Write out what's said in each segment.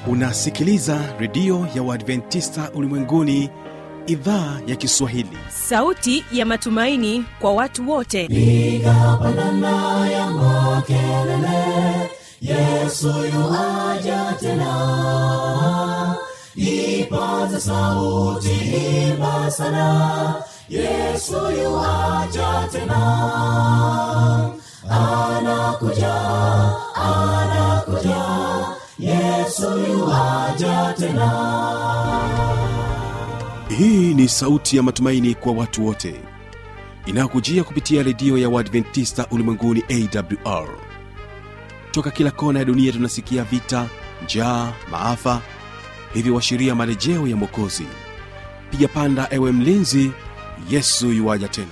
unasikiliza redio ya uadventista ulimwenguni idhaa ya kiswahili sauti ya matumaini kwa watu wote piga pandana ya makelele yesu yuaja tena ipaza sauti imba sana yesu yuaja tena anakuja anakuja yesu yuaja tena hii ni sauti ya matumaini kwa watu wote inayokujia kupitia redio ya uadventista ulimwenguni awr toka kila kona ya dunia tunasikia vita njaa maafa hivyo washiria marejeo ya mwokozi piga panda ewe mlinzi yesu yuwaja tena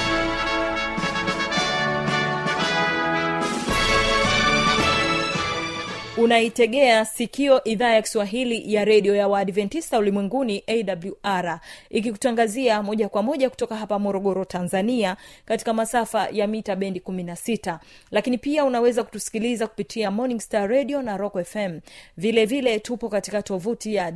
unaitegea sikio idhaa ya kiswahili ya redio ya waadventista ulimwenguni awr ikikutangazia moja kwa moja kutoka hapa morogoro tanzania katika masafa ya mita bendi 16 lakini pia unaweza kutusikiliza kupitia morning star radio na rock fm vile vile tupo katika tovuti ya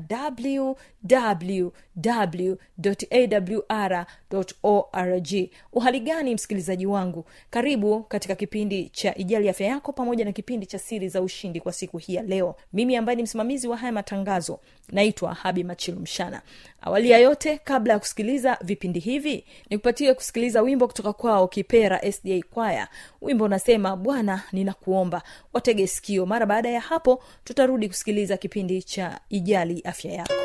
www awr uhali gani msikilizaji wangu karibu katika kipindi cha ijali afya yako pamoja na kipindi cha siri za ushindi kwa siku hii ya leo mimi ambaye ni msimamizi wa haya matangazo naitwa habi machilu mshana awali ya yote kabla ya kusikiliza vipindi hivi nikupatie kusikiliza wimbo kutoka kwao kipera sda kwaya wimbo unasema bwana ninakuomba watege sikio mara baada ya hapo tutarudi kusikiliza kipindi cha ijali afya yako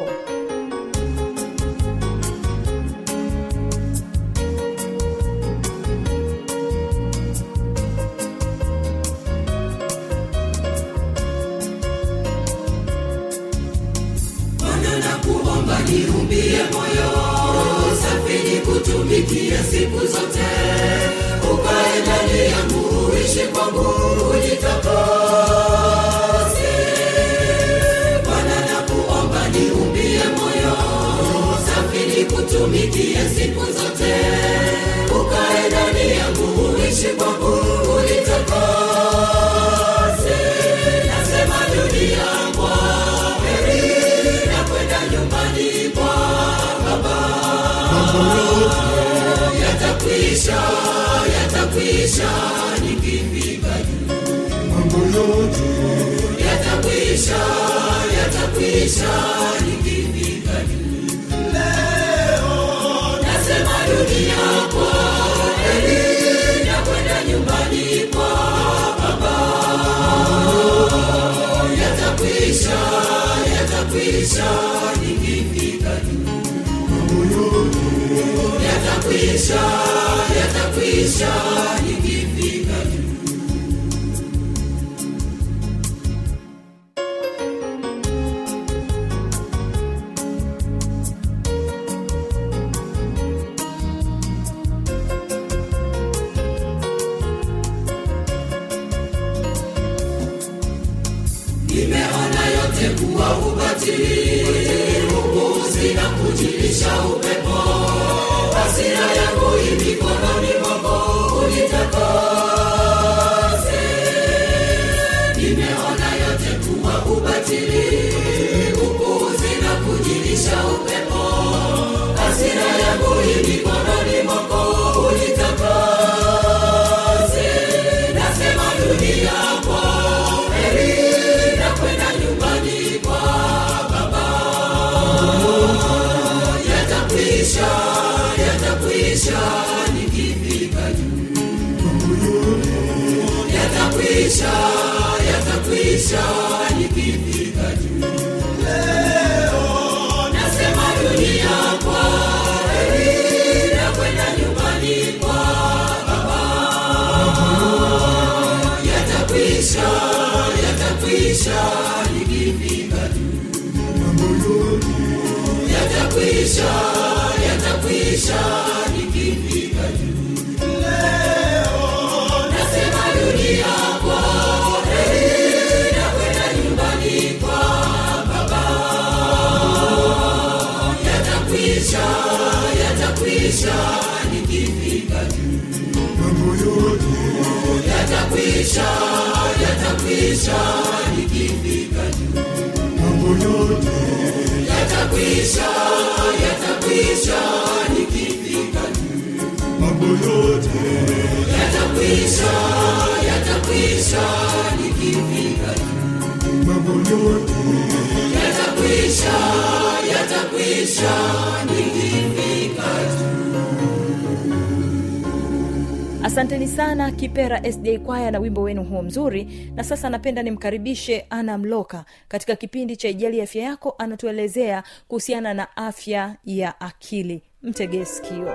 Bwana nakuomba niumbie moyo safi nikutumikie siku zote, ukae ndani yangu uishi kwangu unitakase. Bwana nakuomba niumbie moyo safi nikutumikie siku zote, ukae ndani yangu uishi kwangu unitakase. Nasema dunia kwa heri na kwenda nyumbani kwa baba yatakwisha yatakwisha nikifika juu yatakwisha yatakwisha nikifika juu nasema dunia kwa heri na kwenda nyumbani kwa baba yatakwisha yatakwisha nikifika juu yatakwisha yatakwisha nikifika juu nimeona yote kuwa ubatili upuuzi na kujilisha upepo hasira yangu i mikononi mwako unitakase nimeona yote kuwa ubatili upuuzi na kujilisha upepo hasira yangu i mikononi mwako unitakase nasema dunia kwa heri na kwenda nyumbani kwa baba yatakwisha yatakwisha nikifika juu yatakwisha yatakwisha nikifika juu nasema dunia kwa heri na kwenda nyumbani kwa baba yatakwisha yatakwisha nikifika juu yatakwisha yatakwisha nikifika juu nasema dunia kwa heri na kwenda nyumbani kwa baba yatakwisha yatakwisha nikifika juu yatakwisha yatakwisha nikifika juu yatakwisha yatakwisha nikifika juu mambo yote yatakwisha yatakwisha nikifika juu mambo yote yatakwisha yatakwisha nikifika juu asanteni sana kipera sda kwaya na wimbo wenu huo mzuri na sasa napenda nimkaribishe ana mloka katika kipindi cha ijali afya yako anatuelezea kuhusiana na afya ya akili mtegee sikio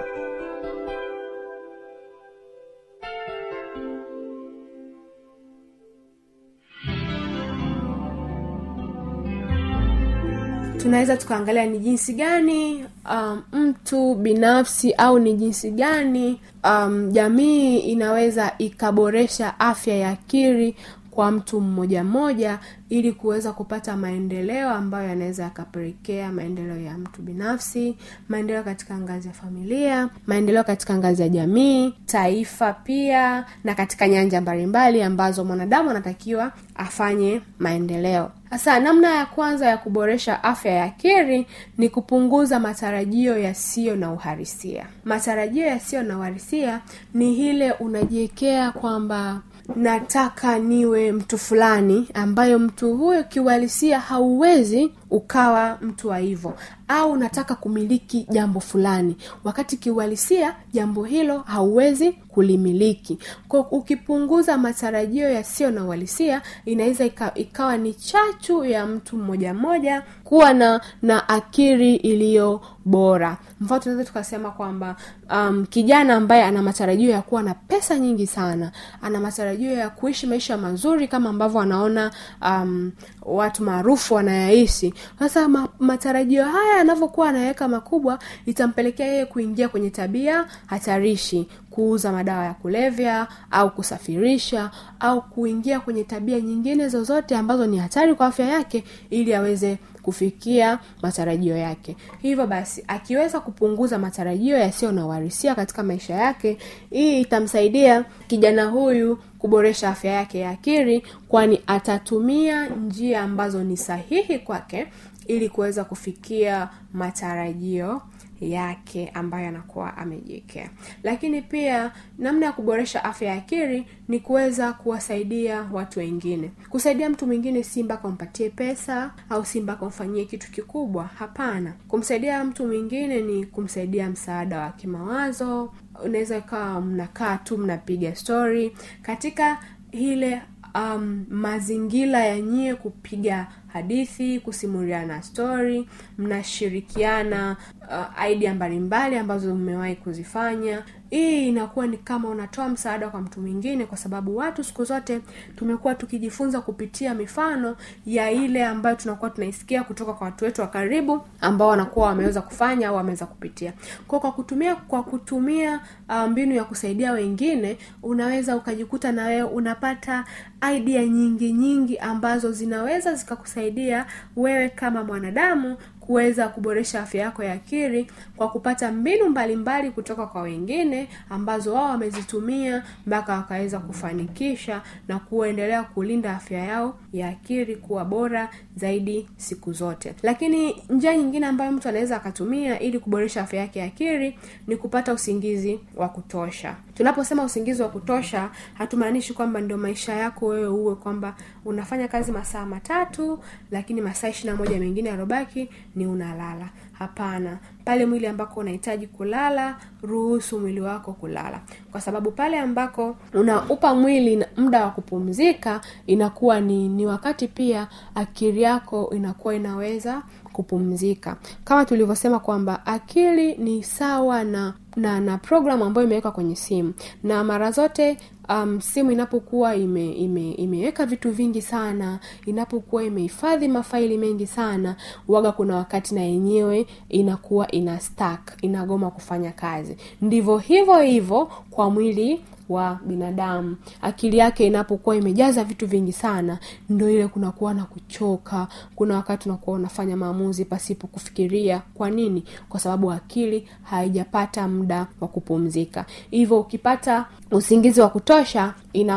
tunaweza tukaangalia ni jinsi gani um, mtu binafsi au ni jinsi gani um, jamii inaweza ikaboresha afya ya akili kwa mtu mmoja mmoja ili kuweza kupata maendeleo ambayo yanaweza yakapelekea maendeleo ya mtu binafsi maendeleo katika ngazi ya familia maendeleo katika ngazi ya jamii taifa pia na katika nyanja mbalimbali ambazo mwanadamu anatakiwa afanye maendeleo sasa namna ya kwanza ya kuboresha afya ya akili ni kupunguza matarajio yasiyo na uharisia matarajio yasiyo na uharisia ni ile unajiwekea kwamba nataka niwe mtu fulani ambayo mtu huyo kiuhalisia hauwezi ukawa mtu wa hivyo au nataka kumiliki jambo fulani wakati kiuhalisia jambo hilo hauwezi kulimiliki kwa ukipunguza matarajio yasiyo na uhalisia inaweza ika, ikawa ni chachu ya mtu mmoja mmoja kuwa na na akili iliyo bora mfano tunaweza tukasema kwamba um, kijana ambaye ana matarajio ya kuwa na pesa nyingi sana ana matarajio ya kuishi maisha mazuri kama ambavyo anaona um, watu maarufu wanayaishi sasa ma, matarajio haya yanavyokuwa anaweka makubwa itampelekea yeye kuingia kwenye tabia hatarishi kuuza madawa ya kulevya au kusafirisha au kuingia kwenye tabia nyingine zozote ambazo ni hatari kwa afya yake ili aweze kufikia matarajio yake hivyo basi akiweza kupunguza matarajio yasiyo na uharisia katika maisha yake hii itamsaidia kijana huyu kuboresha afya yake ya akili kwani atatumia njia ambazo ni sahihi kwake ili kuweza kufikia matarajio yake ambayo anakuwa amejiwekea lakini pia namna ya kuboresha afya ya akili ni kuweza kuwasaidia watu wengine kusaidia mtu mwingine si mpaka umpatie pesa au si mpaka umfanyie kitu kikubwa hapana kumsaidia mtu mwingine ni kumsaidia msaada wa kimawazo unaweza ikawa mnakaa tu mnapiga story katika ile um, mazingira ya nyie kupiga hadithi kusimuliana stori mnashirikiana uh, idea mbalimbali ambazo mmewahi kuzifanya hii inakuwa ni kama unatoa msaada kwa mtu mwingine kwa sababu watu siku zote tumekuwa tukijifunza kupitia mifano ya ile ambayo tunakuwa tunaisikia kutoka kwa watu wetu wa karibu ambao wanakuwa wameweza kufanya au wameweza kupitia kwa kwa kutumia kwa kutumia uh, mbinu ya kusaidia wengine unaweza ukajikuta na wewe unapata idea nyingi nyingi ambazo zinaweza zikakusaidia wewe kama mwanadamu kuweza kuboresha afya yako ya akili kwa kupata mbinu mbalimbali mbali kutoka kwa wengine ambazo wao wamezitumia mpaka wakaweza kufanikisha na kuendelea kulinda afya yao ya akili kuwa bora zaidi siku zote lakini njia nyingine ambayo mtu anaweza akatumia ili kuboresha afya yake ya akili ni kupata usingizi wa kutosha tunaposema usingizi wa kutosha hatumaanishi kwamba ndio maisha yako wewe uwe kwamba unafanya kazi masaa matatu lakini masaa ishiri na moja mengine yarobaki ni unalala hapana pale mwili ambako unahitaji kulala ruhusu mwili wako kulala kwa sababu pale ambako unaupa mwili muda wa kupumzika inakuwa ni, ni wakati pia akili yako inakuwa inaweza kupumzika kama tulivyosema kwamba akili ni sawa na na na programu ambayo imewekwa kwenye simu na mara zote um, simu inapokuwa ime, ime, imeweka vitu vingi sana inapokuwa imehifadhi mafaili mengi sana waga kuna wakati na yenyewe inakuwa ina stack inagoma kufanya kazi ndivyo hivyo hivyo kwa mwili wa binadamu akili yake inapokuwa imejaza vitu vingi sana ndo ile kunakuwa na kuchoka kuna wakati unakuwa unafanya maamuzi pasipo kufikiria kwa nini kwa sababu akili haijapata muda wa kupumzika hivyo ukipata usingizi wa kutosha ina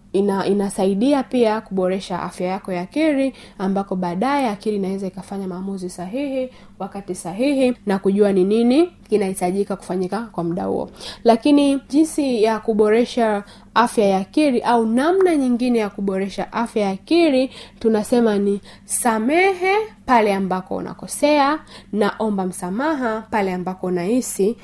ina, inasaidia pia kuboresha afya yako ya akili ambako baadaye akili inaweza ikafanya maamuzi sahihi wakati sahihi na kujua ni nini kinahitajika kufanyika kwa muda huo lakini jinsi ya kuboresha afya ya akili au namna nyingine ya kuboresha afya ya akili tunasema ni samehe pale ambako unakosea na omba msamaha pale ambako unahisi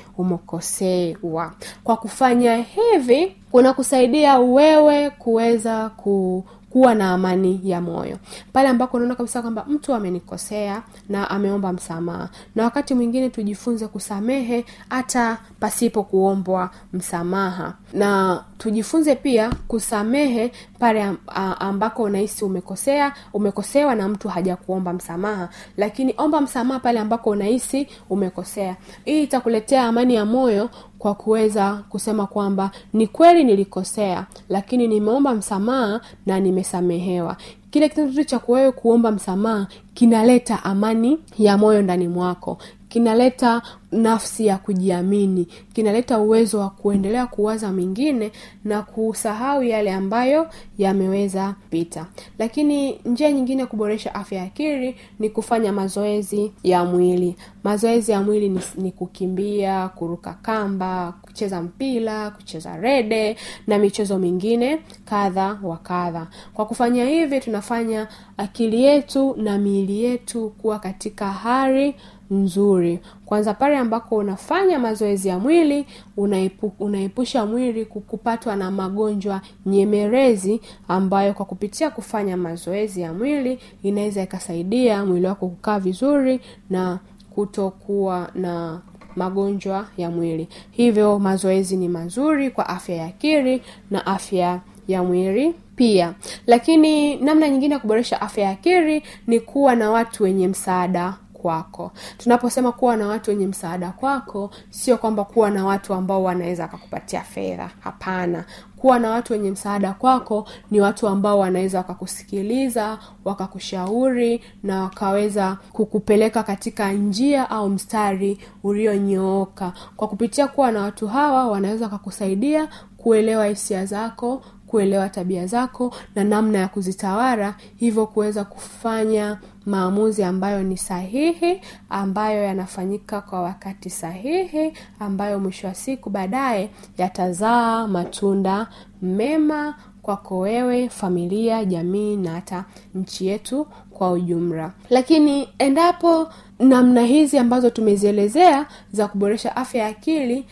umekosewa kwa kufanya hivi kunakusaidia wewe kuweza ku kuwa na amani ya moyo pale ambako unaona kabisa kwamba mtu amenikosea na ameomba msamaha na wakati mwingine tujifunze kusamehe hata pasipo kuombwa msamaha na tujifunze pia kusamehe pale am- a- ambako unahisi umekosea umekosewa na mtu hajakuomba msamaha lakini omba msamaha pale ambako unahisi umekosea hii itakuletea amani ya moyo kwa kuweza kusema kwamba ni kweli nilikosea lakini nimeomba msamaha na nimesamehewa kile kitendo tu cha wewe kuomba msamaha kinaleta amani ya moyo ndani mwako kinaleta nafsi ya kujiamini kinaleta uwezo wa kuendelea kuwaza mengine na kusahau yale ambayo yameweza pita lakini njia nyingine ya kuboresha afya ya akili ni kufanya mazoezi ya mwili mazoezi ya mwili ni, ni kukimbia kuruka kamba kucheza mpira kucheza rede na michezo mingine kadha wa kadha kwa kufanya hivi tunafanya akili yetu na miili yetu kuwa katika hali nzuri kwanza pale ambako unafanya mazoezi ya mwili unaipu, unaepusha mwili kupatwa na magonjwa nyemerezi ambayo kwa kupitia kufanya mazoezi ya mwili inaweza ikasaidia mwili wako kukaa vizuri na kutokuwa na magonjwa ya mwili hivyo mazoezi ni mazuri kwa afya ya akili na afya ya mwili pia lakini namna nyingine ya kuboresha afya ya akili ni kuwa na watu wenye msaada kwako tunaposema kuwa na watu wenye msaada kwako sio kwamba kuwa na watu ambao wanaweza wakakupatia fedha hapana kuwa na watu wenye msaada kwako ni watu ambao wanaweza wakakusikiliza wakakushauri na wakaweza kukupeleka katika njia au mstari ulionyooka kwa kupitia kuwa na watu hawa wanaweza wakakusaidia kuelewa hisia zako kuelewa tabia zako na namna ya kuzitawala hivyo kuweza kufanya maamuzi ambayo ni sahihi ambayo yanafanyika kwa wakati sahihi ambayo mwisho wa siku baadaye yatazaa matunda mema kwako wewe familia jamii na hata nchi yetu kwa ujumla lakini endapo namna hizi ambazo tumezielezea za kuboresha afya ya akili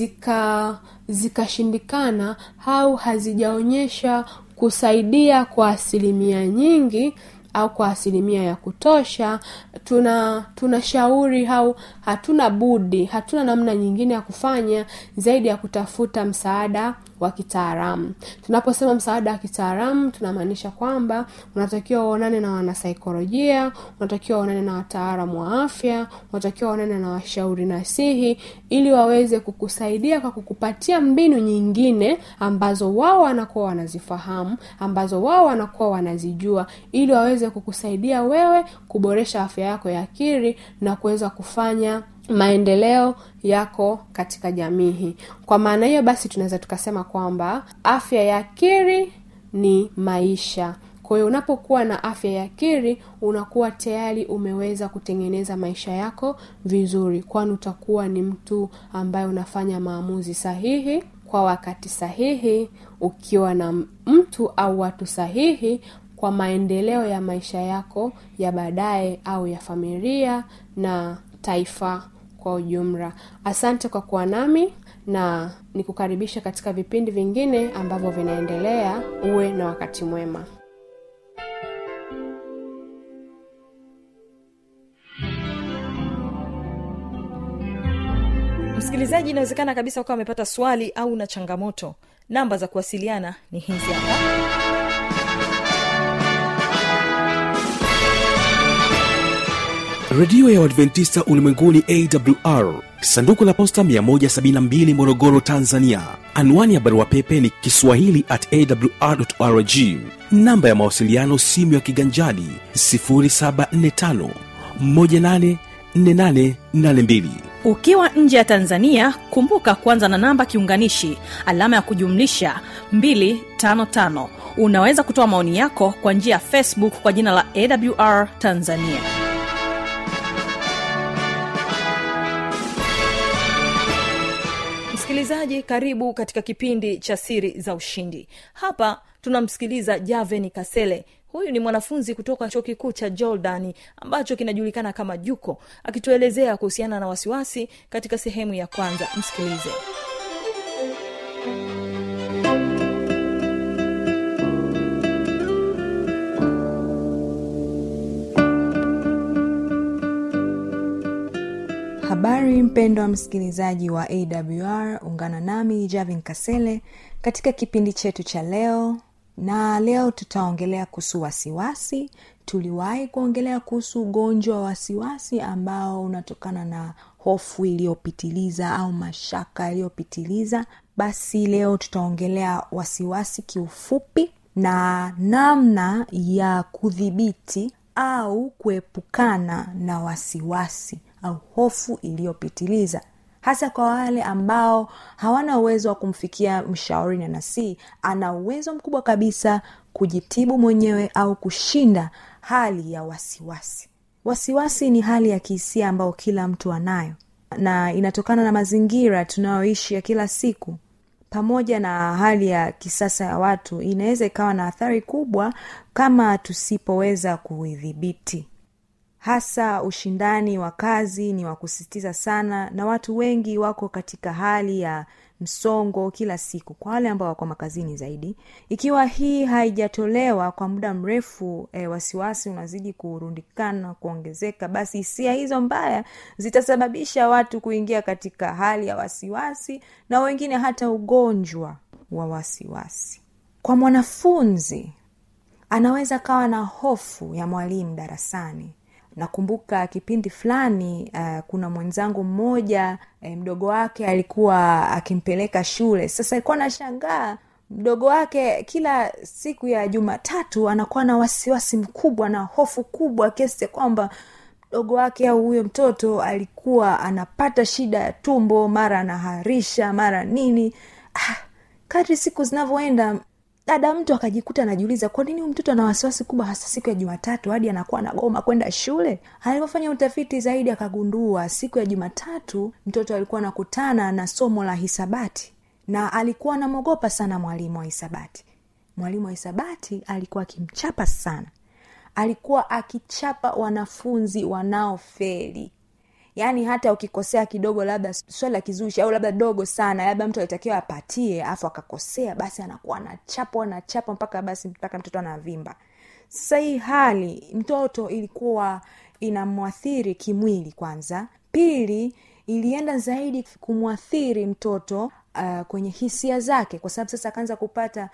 zika zikashindikana au hazijaonyesha kusaidia kwa asilimia nyingi au kwa asilimia ya kutosha tuna tunashauri au hatuna budi hatuna namna nyingine ya kufanya zaidi ya kutafuta msaada wa kitaalamu tunaposema msaada wa kitaalamu tunamaanisha kwamba unatakiwa uonane na wanasaikolojia unatakiwa uonane na wataalamu wa afya unatakiwa uonane na washauri nasihi ili waweze kukusaidia kwa kukupatia mbinu nyingine ambazo wao wanakuwa wanazifahamu ambazo wao wanakuwa wanazijua ili waweze kukusaidia wewe kuboresha afya yako ya akili na kuweza kufanya maendeleo yako katika jamii hii kwa maana hiyo basi tunaweza tukasema kwamba afya ya akili ni maisha kwa hiyo unapokuwa na afya ya akili unakuwa tayari umeweza kutengeneza maisha yako vizuri kwani utakuwa ni mtu ambaye unafanya maamuzi sahihi kwa wakati sahihi ukiwa na mtu au watu sahihi kwa maendeleo ya maisha yako ya baadaye au ya familia na taifa kwa ujumla asante kwa kuwa nami na nikukaribisha katika vipindi vingine ambavyo vinaendelea uwe na wakati mwema msikilizaji inawezekana kabisa ukawa amepata swali au na changamoto namba za kuwasiliana ni hizi hapa redio ya uadventista ulimwenguni awr sanduku la posta 172 morogoro tanzania anwani ya barua pepe ni kiswahili at awrrg namba ya mawasiliano simu ya kiganjadi 745 184882 ukiwa nje ya tanzania kumbuka kuanza na namba kiunganishi alama ya kujumlisha 255 unaweza kutoa maoni yako kwa njia ya facebook kwa jina la awr tanzania msikilizaji karibu katika kipindi cha siri za ushindi hapa tunamsikiliza javeni kasele huyu ni mwanafunzi kutoka chuo kikuu cha jordani ambacho kinajulikana kama juko akituelezea kuhusiana na wasiwasi katika sehemu ya kwanza msikilize habari mpendwa msikilizaji wa awr ungana nami javin kasele katika kipindi chetu cha leo na leo tutaongelea kuhusu wasiwasi tuliwahi kuongelea kuhusu ugonjwa wa wasiwasi ambao unatokana na hofu iliyopitiliza au mashaka yaliyopitiliza basi leo tutaongelea wasiwasi kiufupi na namna ya kudhibiti au kuepukana na wasiwasi au hofu iliyopitiliza hasa kwa wale ambao hawana uwezo wa kumfikia mshauri na nasii ana uwezo mkubwa kabisa kujitibu mwenyewe au kushinda hali ya wasiwasi wasiwasi ni hali ya kihisia ambayo kila mtu anayo na inatokana na mazingira tunayoishi ya kila siku pamoja na hali ya kisasa ya watu inaweza ikawa na athari kubwa kama tusipoweza kuidhibiti hasa ushindani wa kazi ni wa kusisitiza sana na watu wengi wako katika hali ya msongo kila siku kwa wale ambao wako makazini zaidi ikiwa hii haijatolewa kwa muda mrefu e, wasiwasi unazidi kurundikana kuongezeka basi hisia hizo mbaya zitasababisha watu kuingia katika hali ya wasiwasi na wengine hata ugonjwa wa wasiwasi kwa mwanafunzi anaweza kawa na hofu ya mwalimu darasani nakumbuka kipindi fulani uh, kuna mwenzangu mmoja eh, mdogo wake alikuwa akimpeleka shule sasa alikuwa nashangaa mdogo wake kila siku ya jumatatu anakuwa na wasiwasi mkubwa na hofu kubwa kiasi kwamba mdogo wake au huyo mtoto alikuwa anapata shida ya tumbo mara anaharisha mara nini ah, kadri siku zinavyoenda dada mtu akajikuta anajiuliza kwa nini mtoto ana wasiwasi kubwa hasa siku ya jumatatu hadi anakuwa anagoma kwenda shule alivyofanya utafiti zaidi akagundua siku ya jumatatu mtoto alikuwa anakutana na somo la hisabati na alikuwa anamwogopa sana mwalimu wa hisabati mwalimu wa hisabati alikuwa akimchapa sana alikuwa akichapa wanafunzi wanaofeli yaani hata ukikosea kidogo labda swali la kizushi au labda dogo sana labda mtu alitakiwa apatie afu akakosea basi anakuwa anachapa anachapa mpaka basi mpaka mtoto anavimba sasa hii hali mtoto ilikuwa inamwathiri kimwili kwanza pili ilienda zaidi kumwathiri mtoto uh, kwenye hisia zake kwa sababu sasa akaanza kupata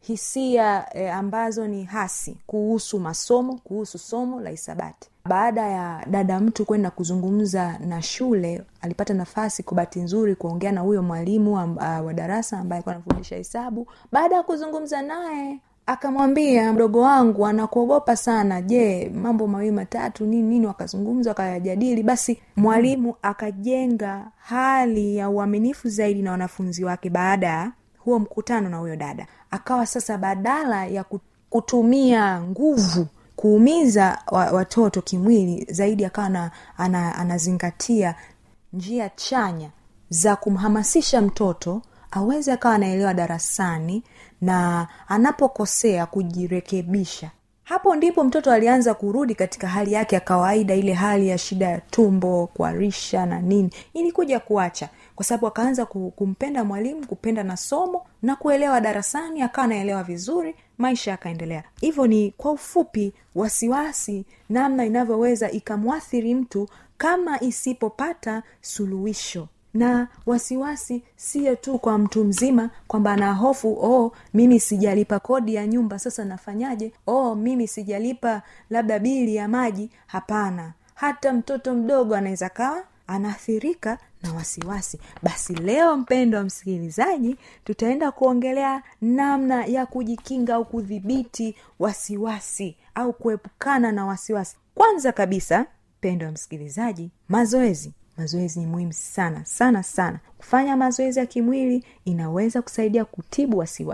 hisia eh, ambazo ni hasi kuhusu masomo kuhusu somo la hisabati baada ya dada mtu kwenda kuzungumza na shule alipata nafasi kwa bahati nzuri kuongea na huyo mwalimu uh, wa darasa ambaye alikuwa anafundisha hesabu baada ya kuzungumza naye akamwambia mdogo wangu anakuogopa sana je mambo mawili matatu nini nini wakazungumza wakayajadili basi mwalimu akajenga hali ya uaminifu zaidi na wanafunzi wake baada ya huo mkutano na huyo dada akawa sasa badala ya kutumia nguvu kuumiza watoto kimwili zaidi akawa na, ana, anazingatia njia chanya za kumhamasisha mtoto aweze akawa anaelewa darasani na anapokosea kujirekebisha hapo ndipo mtoto alianza kurudi katika hali yake ya kawaida ile hali ya shida ya tumbo kuarisha na nini ilikuja kuacha kwa sababu akaanza kumpenda mwalimu kupenda na somo na kuelewa darasani akawa anaelewa vizuri maisha yakaendelea hivyo ni kwa ufupi wasiwasi namna inavyoweza ikamwathiri mtu kama isipopata suluhisho na wasiwasi siyo tu kwa mtu mzima kwamba ana hofu oh mimi sijalipa kodi ya nyumba sasa nafanyaje oh mimi sijalipa labda bili ya maji hapana hata mtoto mdogo anaweza kawa anaathirika na wasiwasi basi leo mpendo wa msikilizaji tutaenda kuongelea namna ya kujikinga au kudhibiti wasiwasi au kuepukana na wasiwasi kwanza kabisa mpendo wa msikilizaji mazoezi mazoezi ni muhimu sana sana sana kufanya mazoezi ya kimwili inaweza kusaidia kutibu wasiwasi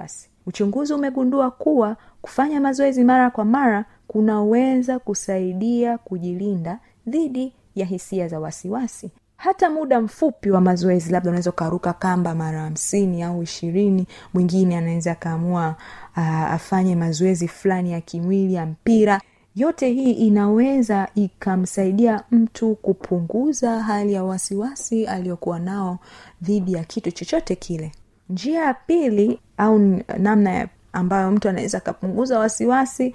uchunguzi umegundua kuwa kufanya mazoezi mara kwa mara kunaweza kusaidia kujilinda dhidi ya hisia za wasiwasi hata muda mfupi wa mazoezi labda unaweza ukaruka kamba mara hamsini au ishirini mwingine anaweza akaamua uh, afanye mazoezi fulani ya kimwili ya mpira yote hii inaweza ikamsaidia mtu kupunguza hali ya wasiwasi aliyokuwa nao dhidi ya kitu chochote kile njia ya pili au n- namna ya ambayo mtu anaweza akapunguza wasiwasi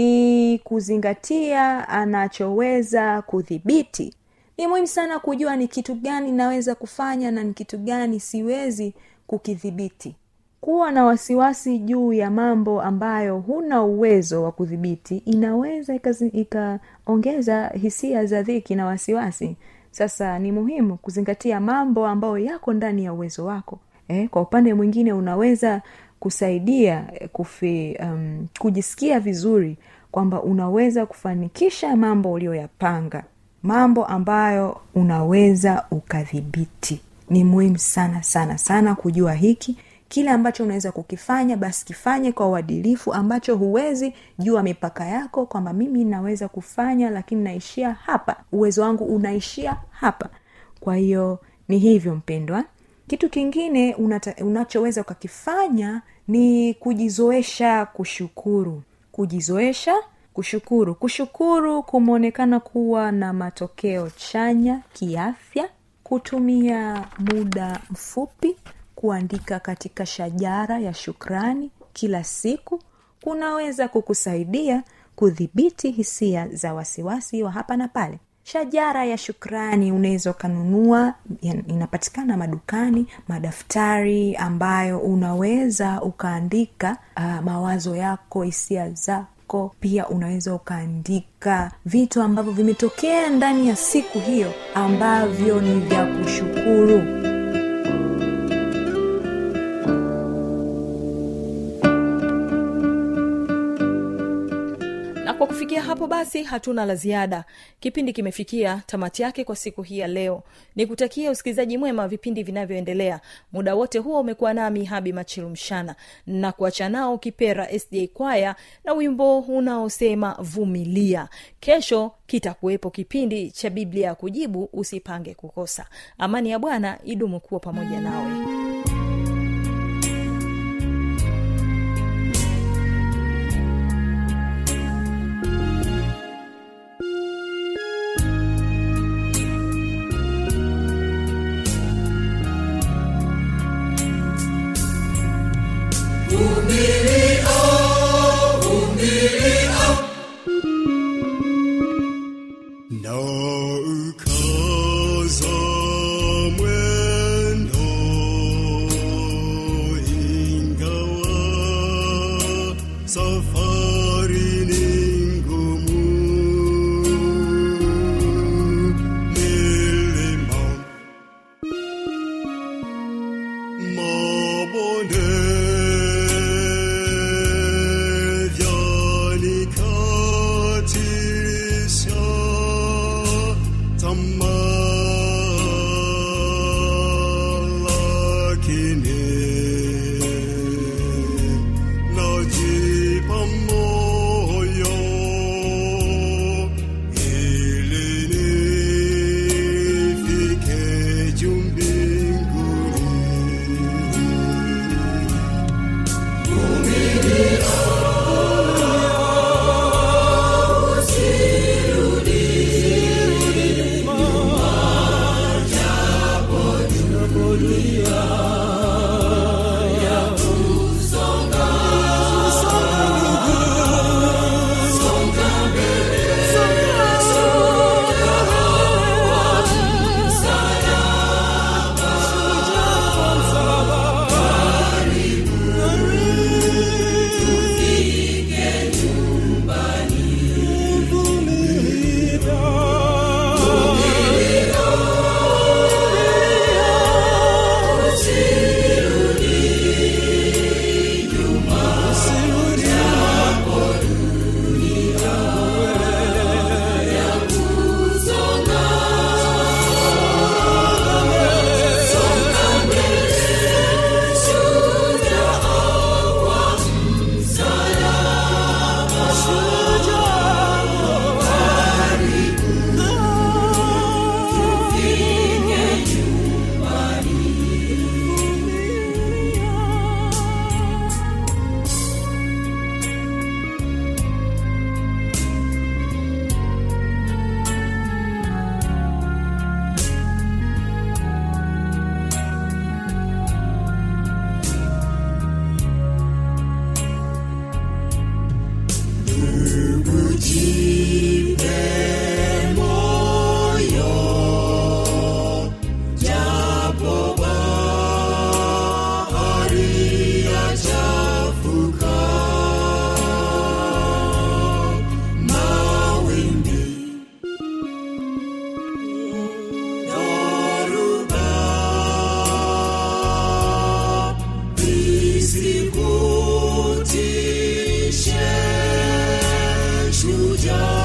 ni kuzingatia anachoweza kudhibiti ni muhimu sana kujua ni kitu gani naweza kufanya na ni kitu gani siwezi kukidhibiti kuwa na wasiwasi juu ya mambo ambayo huna uwezo wa kudhibiti inaweza ikazi- ikaongeza hisia za dhiki na wasiwasi sasa ni muhimu kuzingatia mambo ambayo yako ndani ya uwezo wako eh, kwa upande mwingine unaweza kusaidia eh, kufi, um, kujisikia vizuri kwamba unaweza kufanikisha mambo uliyoyapanga mambo ambayo unaweza ukadhibiti ni muhimu sana sana sana kujua hiki kile ambacho unaweza kukifanya basi kifanye kwa uadilifu ambacho huwezi jua mipaka yako kwamba mimi naweza kufanya lakini naishia hapa uwezo wangu unaishia hapa kwa hiyo ni hivyo mpendwa kitu kingine unata, unachoweza ukakifanya ni kujizoesha kushukuru kujizoesha kushukuru kushukuru kumeonekana kuwa na matokeo chanya kiafya kutumia muda mfupi kuandika katika shajara ya shukrani kila siku kunaweza kukusaidia kudhibiti hisia za wasiwasi wa hapa na pale shajara ya shukrani unaweza ukanunua ya- inapatikana madukani madaftari ambayo unaweza ukaandika uh, mawazo yako hisia zako pia unaweza ukaandika vitu ambavyo vimetokea ndani ya siku hiyo ambavyo ni vya kushukuru na kwa kufikia hapo basi hatuna la ziada kipindi kimefikia tamati yake kwa siku hii ya leo ni kutakia usikilizaji mwema wa vipindi vinavyoendelea muda wote huo umekuwa nami habi machilumshana na kuacha nao kipera sda kwaya na wimbo unaosema vumilia kesho kitakuwepo kipindi cha biblia ya kujibu usipange kukosa amani ya bwana idumu kuwa pamoja nawe na ukaza mwendo ingawa safari ni ngumu milima mabonde vyanikatisha tamaa, lakini najipa tutishe shujaa